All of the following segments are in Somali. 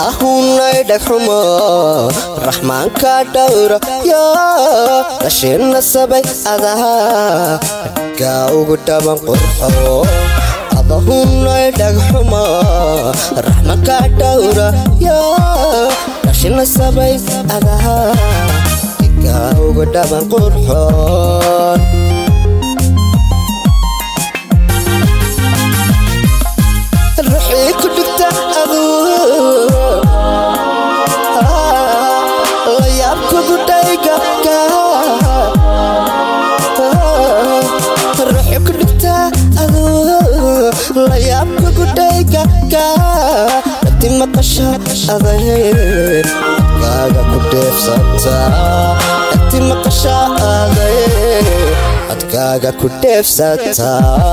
adahunay dhagxumo raxmaanka dhowra yo dhasheenna sabay adaha gaa ugu dhaban qurxo adahunay dhagxumo raxmaanka dhowra yo dhasheenna sabay adaha gaa ugu dhaban qurxoon ruxii ku dhigta aduu layaabkugu dhayga ruxii ku dhigta aduu layaabkugu dhayga dhati maqasha aday adkaaga ku dheefsata dhati maqasha aday adkaaga ku dheefsata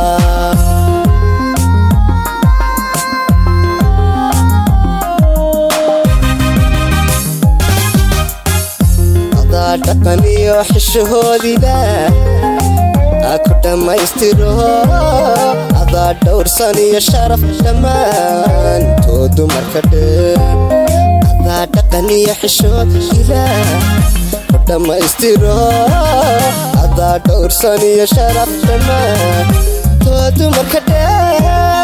dhaqan iyo xishahoodida ku dhammaystiro adaa dhowrsan iyo sharaf dhammaantood dumarka dheer adaa dhaqan iyo xishoodida ku dhammaystiro adaa dhowrsan iyo sharaf dhammaantood dumarka dheer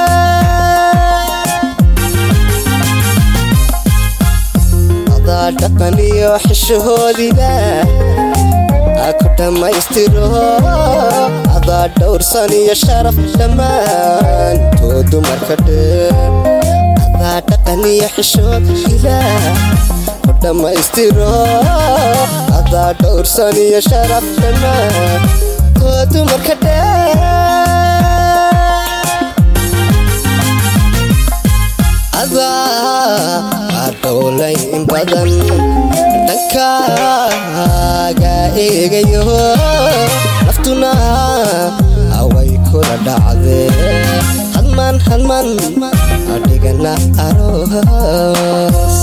dhaqan iyo xishahoodida ku dhammaystiro adaa dhowrsan iyo sharaf dhammaantood dumarka dheer adaa dhaqan iyo xishoodida ku dhammaystiro adaa dhowrsan iyo sharaf dhammaantood dumarka dheer dhowlay in badan dhankaaga eegayo naftuna haway kula dhacdee hadmaan hadmaan dhigana aroos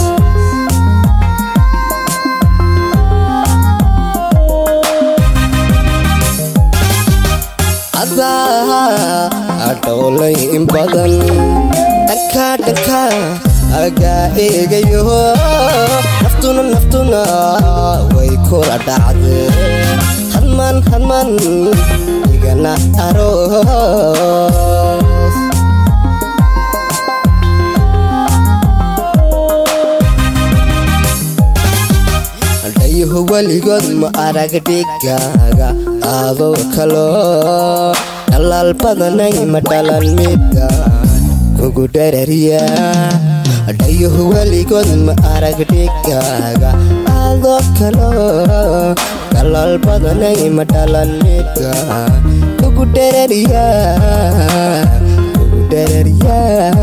adaa dhowlay in badan dhankaa dhankaa agaa eegayo naftuna naftuna way kula dhacdee hadmaan hadmaan igana aroos dhayaho weligood ma arag dhigaaga adoo kalo dhalaal badanay ma dhalan midaan kugu dharariya dhayaho weligood ma arag dhigaaga adoo kalo dhalaal badanay ma dhalan midaan kugu dharariya kugu dharariya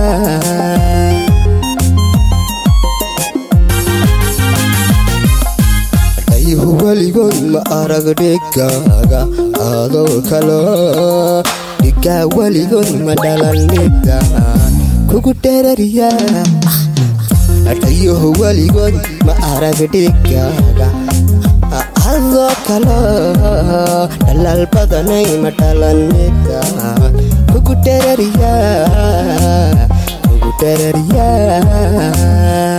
dhayaho weligood ma arag dhigaaga adoo kalo dhigaa weligood ma dhalan midaan kugu dharariya dhayaho weligood ma arag dhigaaga adoo kalo dhalaal badanay ma dhalan midaan kugu dharariya kugu dharariya